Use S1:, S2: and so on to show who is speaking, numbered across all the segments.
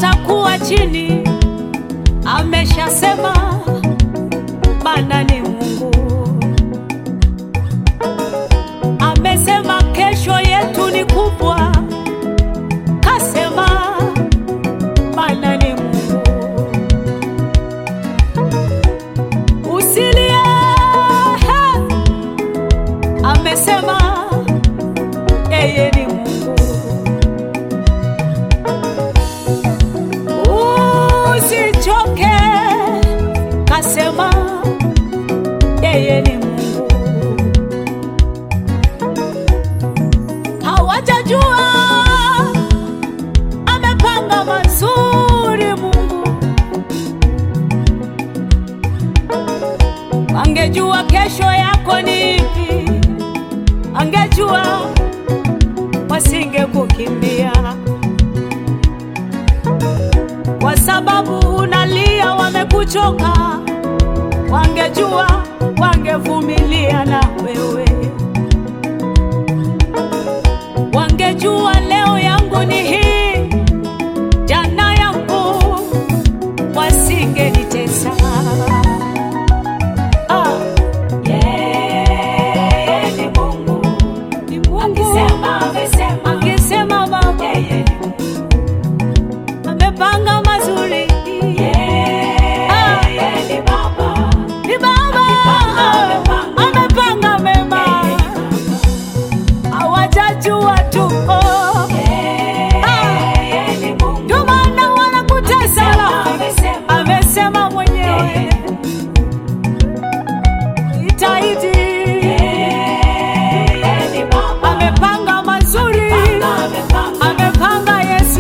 S1: utakuwa chini. Ameshasema Bwana ni Mungu, amesema kesho yetu ni kubwa, kasema Bwana ni Mungu. Usilie, he, amesema yeye ni Mungu. Usichoke, kasema yeye ni Mungu. Hawajajua amepanga mazuri Mungu, angejua kesho yako ni ipi, angejua wasingekukimbia kwa sababu unalia, wamekuchoka. Wangejua wangevumilia na wewe, wangejua leo yangu ni hii, jana yangu, wasingenitesa. Ah, yeye ni Mungu, ni Mungu. Akisema, amesema, akisema Baba, yeye ni Mungu amepanga mazuri. Ah, ni Baba, amepanga mema, hawajajua tu. Oh. Ah, ndio maana wanakutesa. Amesema mwenyewe itaidi, amepanga mazuri, amepanga Yesu.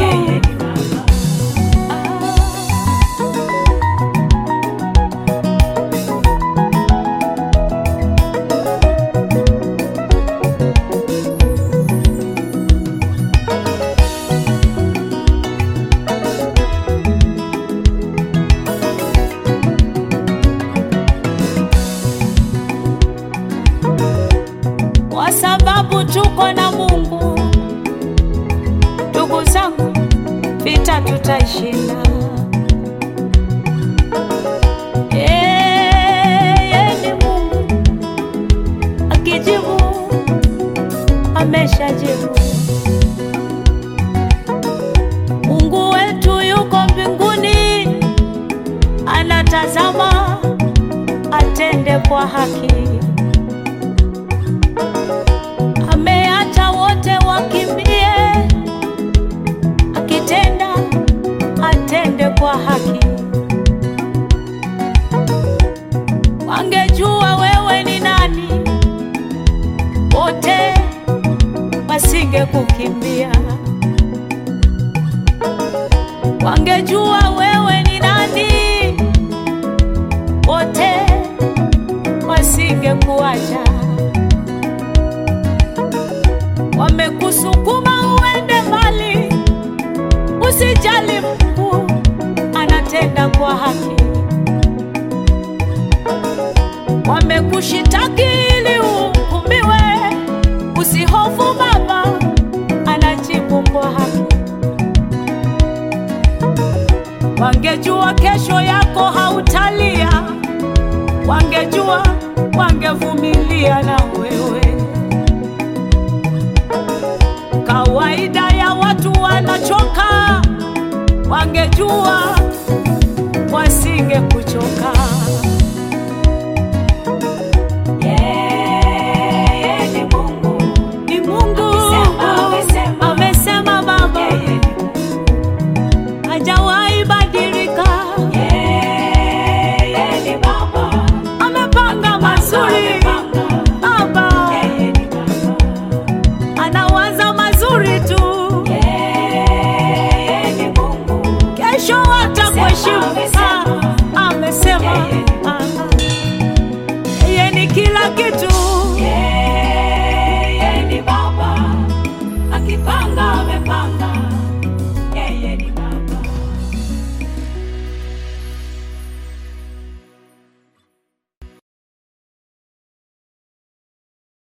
S1: kwa sababu tuko na Mungu. Ndugu zangu, vita tutaishinda. Yeye ni Mungu, akijibu ameshajibu. Mungu wetu yuko mbinguni, anatazama atende kwa haki. ameacha wote wakimbie, akitenda atende kwa haki. Wangejua wewe ni nani, wote wasingekukimbia. Wangejua wewe ni nani, wote wasingekuacha wamekusukuma uende mbali, usijali, Mungu anatenda kwa haki. Wamekushitaki ili uhukumiwe, usihofu, Baba anajibu kwa haki. Wangejua kesho yako hautalia, wangejua wangevumilia na wewe. Kawaida ya watu wanachoka, wangejua wasingekuchoka. Ni Mungu amesema, Baba hajawahi badilika, amepanga mazuri Baba anawaza mazuri tu, kesho atakuheshimu. Ah, Amesema ah, yeye ni kila kitu